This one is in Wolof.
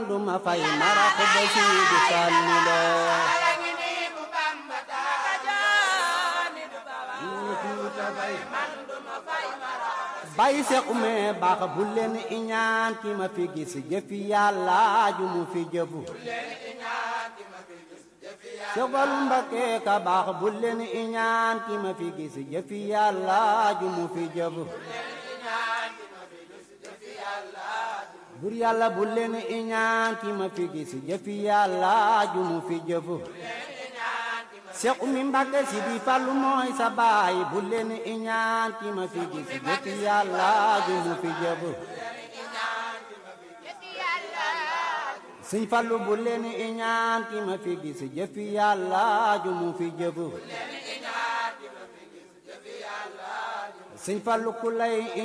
duma fay marax ba Sidi Fallu la bay se ume baax bu leen iñaan ki ma fi gis jëfi yàlla ju mu fi jëfu sogalu Mbakke ka baax bu leen iñaan ki ma fi gis jëfi yàlla ju mu fi jëfu bur yàlla bu leen iñaan ki ma fi gis jëfi yàlla ju mu fi jëfu Seex Umi Mbàkke si di Fallu mooy sa baay bu leen iñaan ki ma fi gis jëfi yàlla ju mu fi jëfu Sëñ Fallu bu leen iñaan ki ma fi gis jëfi yàlla ju mu fi jëfu Sëñ Fallu ku lay